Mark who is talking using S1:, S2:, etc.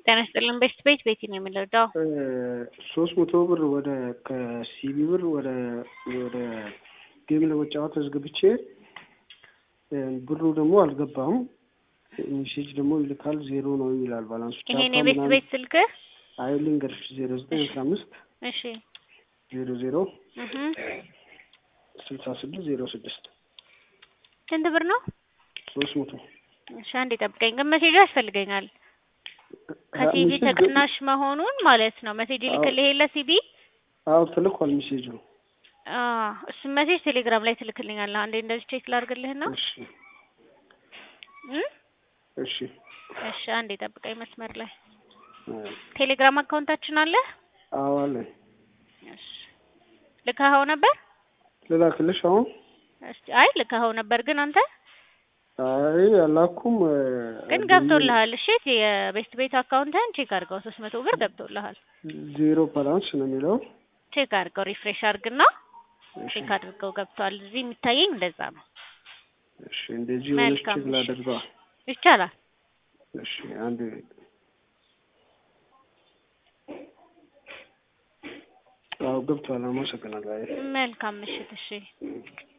S1: ጤና ይስጥልን ቤስት ቤት ቤቲ ነው የምንረዳው።
S2: ሶስት መቶ ብር ወደ ከሲቢ ብር ወደ ወደ ጌም ለመጫወት አስገብቼ ብሩ ደግሞ አልገባም። ሜሴጅ ደግሞ ይልካል ዜሮ ነው ይላል ባላንሱ።
S1: ይሄን የቤስት ቤት ስልክ
S2: አይ ልንገርሽ ዜሮ ዘጠኝ አስራ አምስት
S1: እሺ
S2: ዜሮ ዜሮ
S1: እህ
S2: ስልሳ ስድስት ዜሮ ስድስት
S1: ስንት ብር ነው?
S2: ሶስት መቶ
S1: እሺ አንዴ ጠብቀኝ፣ ግን ሜሴጅ ያስፈልገኛል ከሲቢ ተቅናሽ መሆኑን ማለት ነው። ሜሴጅ ይልክልህ የለ ሲቢ?
S2: አዎ ተልኳል ሜሴጁ።
S1: አዎ እሱን ሜሴጅ ቴሌግራም ላይ ትልክልኛለህ። አንዴ እንደዚህ ቼክ ላድርግልህና
S2: እሺ
S1: እ
S2: እሺ
S1: እሺ አንዴ ጠብቀኝ መስመር ላይ ቴሌግራም አካውንታችን አለ።
S2: አዎ አለኝ።
S1: እሺ ልካኸው ነበር?
S2: ልላክልሽ አሁን?
S1: እስቲ አይ ልካኸው ነበር ግን አንተ
S2: አይ አላኩም።
S1: ግን ገብቶልሃል። እሺ የቤስት ቤት አካውንትህን ቼክ አድርገው። ሶስት መቶ ብር ገብቶልሃል።
S2: ዜሮ ባላንስ ነው የሚለው።
S1: ቼክ አድርገው፣ ሪፍሬሽ አድርግና ቼክ አድርገው ገብቷል። እዚህ የሚታየኝ እንደዛ ነው።
S2: እሺ እንደዚህ ሆነሽ
S1: መልካም
S2: ቼክ ላደርገዋ።
S1: ይቻላል።
S2: እሺ አንድ አዎ ገብቷል። አመሰግናለሁ። አይ
S1: መልካም ምሽት። እሺ